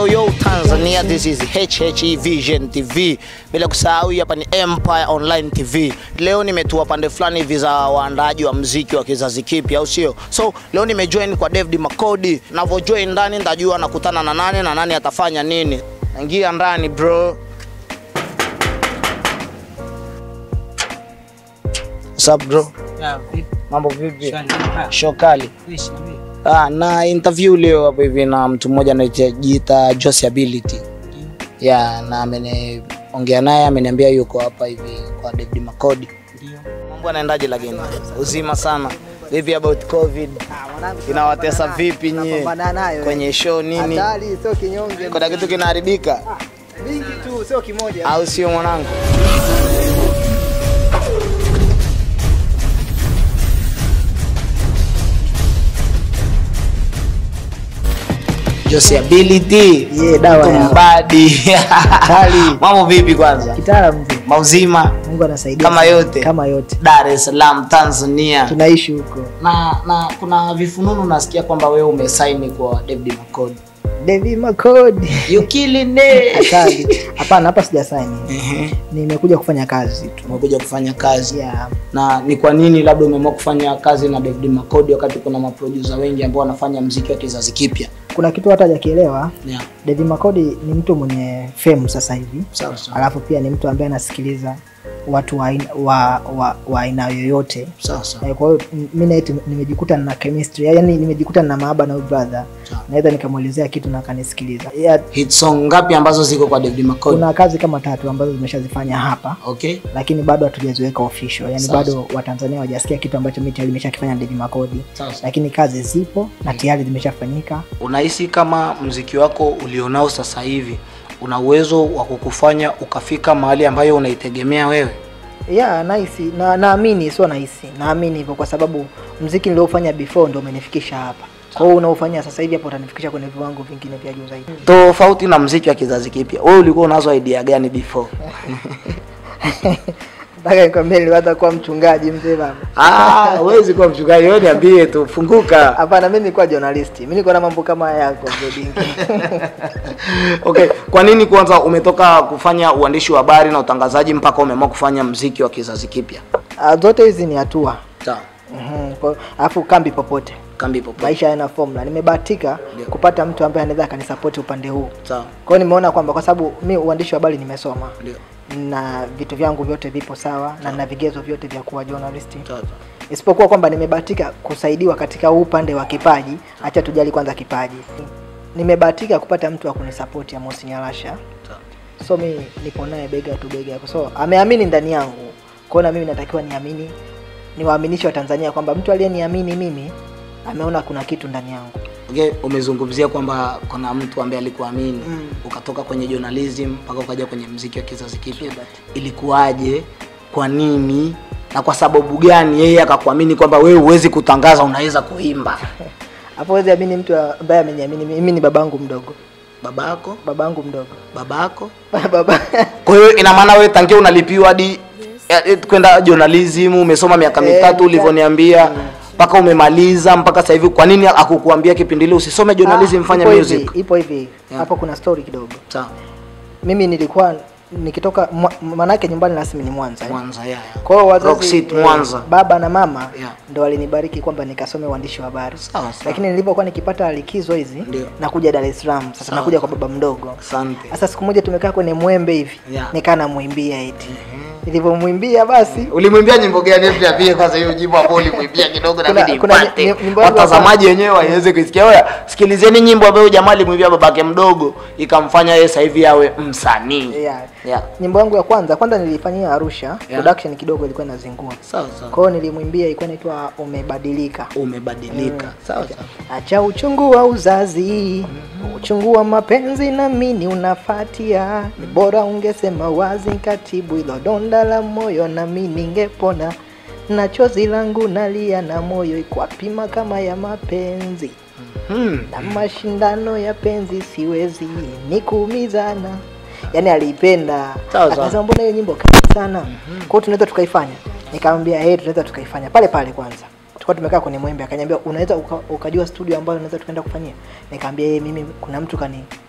Yo yo Tanzania, this is HHE Vision TV. Bila kusahau hii hapa ni Empire Online TV. Leo nimetua pande fulani hivi za waandaaji wa mziki wa kizazi kipya, au sio? So leo nimejoin kwa David Makodi. Navyojoin ndani ndajua nakutana na nani na nani atafanya nini. Ingia ndani bro. What's up bro? Ya, vipi? Mambo vipi? Shwari, ah, Show kali. fresh, niambie. Ah, na interview leo hapo hivi na mtu mmoja anajiita Josie Ability. Yeah, na ameniongea naye ameniambia yuko hapa hivi kwa David Makodi. Ndio. Mambo anaendaje lakini? Uzima sana. Vipi about COVID? Inawatesa vipi nyie? Napambana nayo. Kwenye show nini? Hatari sio kinyonge. Kuna kitu kinaharibika Mingi tu sio kimoja. au sio mwanangu? Josie Ability. Yeah, dawa ya Tumbadi. Kali. Mambo vipi kwanza? kitaalamu mzee. Mauzima Mungu anasaidia. Kama sana. yote. Kama yote. Dar es Salaam Tanzania. Tunaishi huko. Na na kuna vifununu nasikia kwamba wewe umesaini kwa David Makodi. David Makodi. You killing it. Hatari. Hapana, hapa sijasaini. Ehe. Nimekuja kufanya kazi tu. Umekuja kufanya kazi. Yeah. Na ni kwa nini labda umeamua kufanya kazi na David Makodi wakati kuna maproducer wengi ambao wanafanya mziki wa kizazi kipya? Kuna kitu hata hajakielewa. Yeah. David Makodi ni mtu mwenye fame sasa hivi. Sawa sawa. Alafu pia ni mtu ambaye anasikiliza watu wa aina wa, wa, wa aina yoyote. Sawa sawa. Eh, Kwa hiyo m- mi na yeye nimejikuta na chemistry, yani nimejikuta na maaba na huyu brother. Sawa. Naweza nikamwelezea kitu na akanisikiliza. Yeah, Hit song ngapi ambazo ziko kwa David Makodi? kuna kazi kama tatu ambazo zimeshazifanya hapa Okay. lakini bado hatujaziweka official, yani Sawa, bado Watanzania hawajasikia kitu ambacho mimi tayari nimeshakifanya na David Makodi, Sawa sawa. lakini kazi zipo na tayari zimeshafanyika. Unahisi kama mziki wako ulionao sasa hivi una uwezo wa kukufanya ukafika mahali ambayo unaitegemea wewe? Yeah, nahisi na naamini, sio nahisi, naamini hivyo kwa sababu mziki niliofanya before ndio umenifikisha hapa. Kwa hiyo unaofanya sasa hivi hapo utanifikisha kwenye viwango vingine vya juu zaidi. Tofauti na mziki wa kizazi kipya, wewe ulikuwa unazo idea gani before? Nataka nikwambie niliwaza kuwa mchungaji mzee baba. Ah, huwezi kuwa mchungaji, wewe niambie tu, funguka. Hapana, mimi nilikuwa journalist. Mimi nilikuwa na mambo kama haya yako Godingi. Okay, kwa nini kwanza umetoka kufanya uandishi wa habari na utangazaji mpaka umeamua kufanya mziki wa kizazi kipya? Ah, Zote hizi ni hatua. Sawa. Mhm. Kwa- Alafu kambi popote. Kambi popote. Maisha yana formula. Nimebahatika Ndio. kupata mtu ambaye anaweza akanisapoti upande huu. Sawa. Kwa hiyo nimeona kwamba kwa sababu mi uandishi wa habari nimesoma Ndio. na vitu vyangu vyote vipo sawa na na vigezo vyote vya kuwa journalist. Sawa. sawa. Isipokuwa kwamba nimebahatika kusaidiwa katika huu upande wa kipaji. Acha tujali kwanza kipaji. Nimebahatika kupata mtu wa kunisapoti Amos Nyalasha. Sawa. so mi nipo naye bega tu bega so ameamini ndani yangu kwao na mimi natakiwa niamini niwaaminishe watanzania kwamba mtu aliyeniamini mimi ameona kuna kitu ndani yangu Okay, umezungumzia kwamba kuna mtu ambaye alikuamini Mm. ukatoka kwenye journalism mpaka ukaja kwenye mziki wa kizazi kipya. Ilikuwaje? Kwa nini? Na kwa sababu gani yeye akakuamini kwamba wewe huwezi kutangaza, unaweza kuimba? hapo wezi amini mtu ambaye ameniamini mimi Mimi ni babangu mdogo Babako, babangu mdogo babako. baba Kwa hiyo ina maana wewe tangia unalipiwa hadi eh, eh, kwenda journalism umesoma miaka Eh, mitatu mita- ulivyoniambia mpaka umemaliza mpaka sasa hivi, kwa nini akukuambia kipindi ile usisome journalism, Ah, fanya ipo music? hivi, ipo hivi Yeah. hapo kuna story kidogo Sawa. mimi nilikuwa nikitoka mwa- manake nyumbani rasmi ni mwanza eh. Mwanza, yeah. Kwa hiyo Rock wazazi City, eh, Mwanza. baba na mama Yeah. ndo walinibariki kwamba nikasome uandishi wa habari. Sawa, sawa. Lakini nilipokuwa nikipata likizo hizi Ndio. nakuja Dar es Salaam. Sasa Sawa, nakuja kwa baba mdogo. Asante. Sasa siku moja tumekaa kwenye mwembe hivi. Yeah. Nikaa namwimbia eti. Nilivyomwimbia basi Ulimwimbia nyimbo gani? Hebu niambie kwanza hiyo nyimbo ambayo ulimwimbia kidogo na Kuna- mimi kuna nipate. ny- nyimbo yangu Watazamaji wenyewe waweze kuisikia. Oya, sikilizeni nyimbo ambayo jamaa alimwimbia babake mdogo ikamfanya yeye sasa hivi awe msanii. yeah. Yeah. Nyimbo yangu ya kwanza kwanza nilifanyia Arusha. Yeah. Production kidogo ilikuwa inazingua. Sawa sawa. Kwa hiyo nilimwimbia ilikuwa inaitwa Umebadilika. Umebadilika. Sawa sawa. Acha uchungu wa uzazi, uchungu wa mapenzi na mini unafatia. Ni bora ungesema wazi, katibu ilo donda la moyo, na mi ningepona. Na chozi langu nalia na moyo ikwapima kama ya mapenzi Hmm. na mashindano ya penzi siwezi ni kuumizana. Yani aliipenda Sawa, sawa. akasema, mbona hiyo nyimbo kali sana, kwa hiyo tunaweza tukaifanya. Nikamwambia hey, tunaweza tukaifanya pale pale kwanza tulikuwa tumekaa kwenye mwembe akaniambia unaweza uka, ukajua studio ambayo unaweza tukaenda kufanyia nikamwambia yeye mimi kuna mtu kani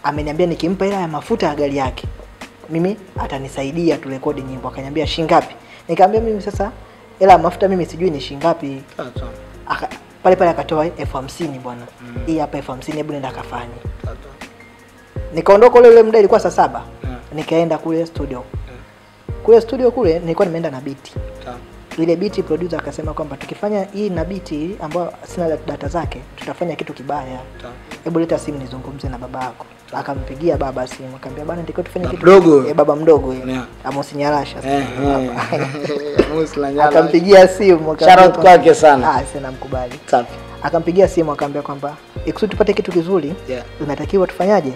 ameniambia nikimpa hela ya mafuta ya gari yake mimi atanisaidia turekodi nyimbo akaniambia shingapi nikamwambia mimi sasa hela ya mafuta mimi sijui ni shingapi Aka, pale pale akatoa elfu hamsini bwana hii hapa elfu hamsini hebu nenda akafanye nikaondoka ule ule muda ilikuwa saa saba nikaenda kule studio kule studio kule nilikuwa nimeenda na biti ile biti producer akasema kwamba tukifanya hii na biti ambayo sina data zake tutafanya kitu kibaya hebu leta simu nizungumze na baba yako akampigia baba simu akamwambia bwana ndiko tufanye Baba kitu mdogo? eh, baba mdogo yeye Yeah. Amos Nyarasha Eh, eh. akampigia simu akamwambia Shout out kwamba- kwake sana. ah sina mkubali Safi. akampigia simu akamwambia kwamba ikusudi tupate kitu kizuri Yeah. inatakiwa tufanyaje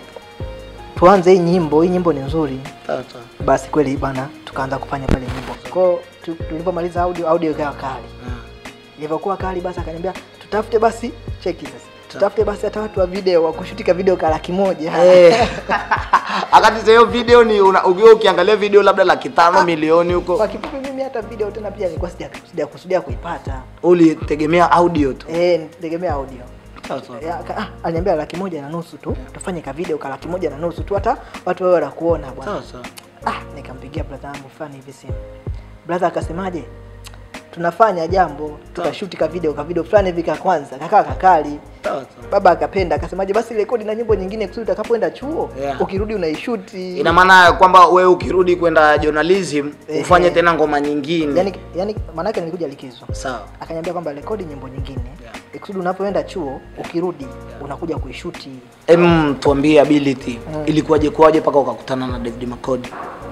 tuanze hii nyimbo hii nyimbo ni nzuri Sawa, sawa. basi kweli bwana tukaanza kufanya pale nyimbo kwao tu- tulipomaliza audio audio ikawa kali ilivyokuwa kali basi akaniambia tutafute basi cheki sasa tutafute basi hata watu wa video wa kushutika video ka laki moja Eh. Akati sasa hiyo video ni una- ukiwa ukiangalia video labda laki tano milioni huko kwa kifupi mimi hata video tena pia nilikuwa sija sija kusudia kuipata ulitegemea audio tu. eh nitegemea audio Sawa, sawa. Eh, aka- ah, aliniambia laki moja na nusu tu tufanye ka video ka laki moja na nusu tu hata watu wawe wanakuona bwana Sawa, sawa. ah nikampigia brother yangu fulani hivi simu brother akasemaje tunafanya jambo tukashuti ka video ka video fulani hivi ka kwanza kakaa kakali Sawa, sawa. baba akapenda akasemaje basi rekodi na nyimbo nyingine kusudi utakapoenda chuo Yeah. ukirudi unaishuti Ina maana kwamba wewe ukirudi kwenda journalism Eh, ufanye eh. tena ngoma nyingine. yani yani maanake nilikuja likizo Sawa. akaniambia kwamba rekodi nyimbo nyingine Yeah. ikusudi unapoenda chuo ukirudi unakuja kuishuti Em, tuambie ability Mm. ilikuwaje kwaje mpaka ukakutana na David Makodi?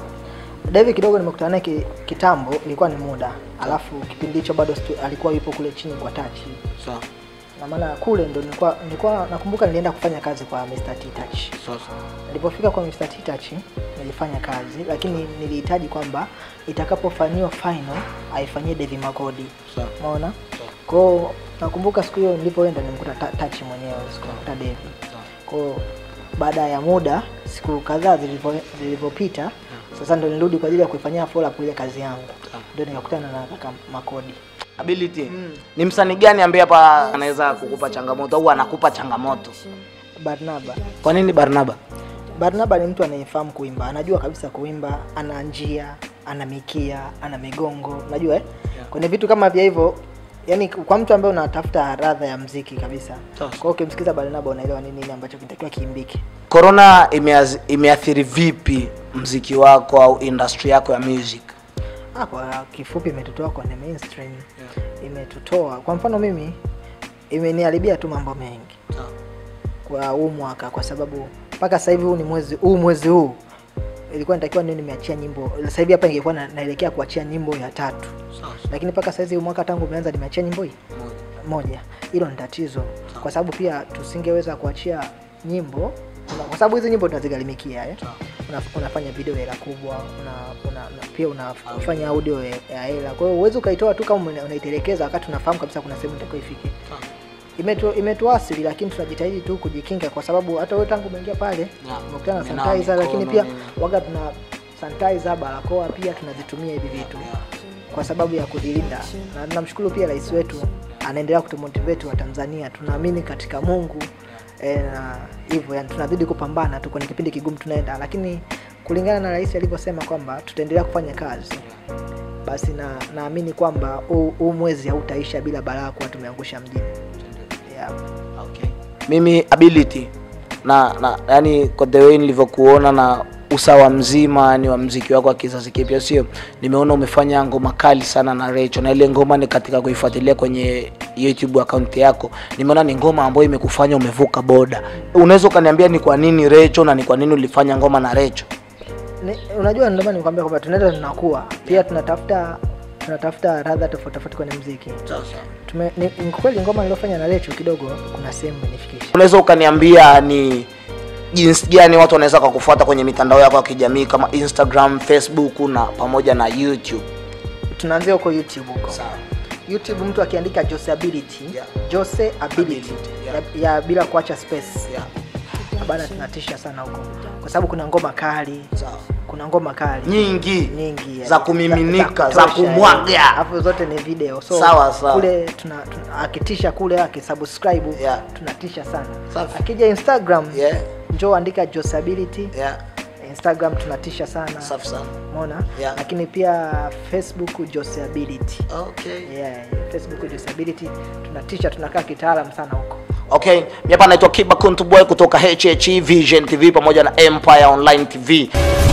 David kidogo nimekutana naye ki- kitambo ilikuwa ni muda alafu kipindi hicho bado stu, alikuwa yupo kule chini kwa tachi Sawa. na maana kule ndo nilikuwa nilikuwa nakumbuka nilienda kufanya kazi kwa Mr. T Touch Sawa. sawa. nilipofika kwa Mr. T Touch nilifanya kazi lakini nilihitaji kwamba itakapofanyiwa final aifanyie Devi Makodi Sawa. umeona kwao nakumbuka siku hiyo nilipoenda nimkuta Ta- Touch mwenyewe sikumkuta Devi kwao baada ya muda siku kadhaa zilivyo- zilivyopita sasa ndo nirudi kwa ajili ya kuifanyia follow up ile kazi yangu ndio nikakutana na kaka Makodi Ability. Ni msanii gani ambaye hapa anaweza kukupa changamoto au anakupa changamoto? Barnaba Kwa nini Barnaba? Barnaba ni mtu anayefahamu kuimba, anajua kabisa kuimba, ana njia, ana mikia, ana migongo, unajua eh? Kwenye vitu kama vya hivyo, yani kwa mtu ambaye unatafuta radha ya mziki kabisa. Sawa. Kwa hiyo ukimsikiza Barnaba unaelewa nini nini ambacho kinatakiwa kiimbike. Corona imeaz- imeathiri vipi mziki wako au industry yako ya music? Ah, kwa kifupi imetutoa kwenye mainstream. Imetutoa. Kwa mfano mimi imeniharibia tu mambo mengi kwa huu mwaka kwa sababu mpaka sasa hivi huu ni mwezi huu mwezi huu ilikuwa nitakiwa ndio nimeachia nyimbo sasa hivi hapa ingekuwa na, naelekea kuachia nyimbo ya tatu lakini mpaka sasa hivi huu mwaka tangu umeanza nimeachia nyimbo hii moja hilo ni tatizo kwa sababu pia tusingeweza kuachia nyimbo una- kwa sababu hizi nyimbo tunazigharimikia eh? una, unafanya video ya hela kubwa una, una, una, pia unafanya audio ya ya hela kwa hiyo uwezi ukaitoa tu kama una- unaitelekeza wakati unafahamu kabisa kuna sehemu itakiwa ifike imetu, imetuasili lakini tunajitahidi tu kujikinga kwa sababu hata wewe tangu umeingia pale umekutana na Umenawa sanitizer lakini mikono, pia nini. waga tuna sanitizer barakoa pia tunazitumia hivi vitu kwa sababu ya kujilinda na tunamshukuru pia rais wetu anaendelea kutumotivate wa Tanzania tunaamini katika Mungu e, na hivyo yani tunazidi kupambana tu kwenye kipindi kigumu tunaenda lakini kulingana na rais alivyosema kwamba tutaendelea kufanya kazi basi na naamini kwamba huu huu mwezi hautaisha bila balaa kuwa tumeangusha mjini yeah. Okay. Mimi ability na na yani kwa the way nilivyokuona na usawa mzima yani wa mziki wako wa kizazi kipya, sio? Nimeona umefanya ngoma kali sana na Recho, na ile ngoma ni katika kuifuatilia kwenye YouTube account yako, nimeona ni ngoma ambayo imekufanya umevuka boda. Unaweza ukaniambia ni kwa nini Recho na ni kwa nini ulifanya ngoma na Recho? Ni, unajua ndio maana nikwambia kwamba tunaenda tunakuwa pia tunatafuta tunatafuta radha tofauti tofauti kwenye mziki Tume, ni, ni kweli ngoma niliyofanya na Lecho kidogo kuna sehemu imenifikisha Unaweza ukaniambia ni jinsi gani watu wanaweza kukufuata kwenye mitandao yako ya kijamii kama Instagram, Facebook na pamoja na YouTube? tunaanzia huko YouTube huko Sawa. YouTube mtu akiandika Jose Ability Yeah. Jose Ability Ability, yeah. ya, ya bila kuacha space Yeah. bana tunatisha sana huko kwa sababu kuna ngoma kali Sawa. kuna ngoma kali Nyingi. nyingi yani. Za kumiminika, kutosha, za kumwaga. yani. alafu zote ni video so Sawa, sawa. kule tuna, tuna, akitisha kule akisubscribe Yeah. tunatisha sana Safi. akija Instagram Yeah. njoo andika Josability. Yeah. Instagram tunatisha sana. Safi sana. Umeona? Yeah. Lakini pia Facebook Josability. Okay. Yeah, Facebook Josability tunatisha, tunakaa kitaalam sana huko. Okay, mimi hapa naitwa Kiba Kuntu Boy kutoka HH Vision TV pamoja na Empire Online TV.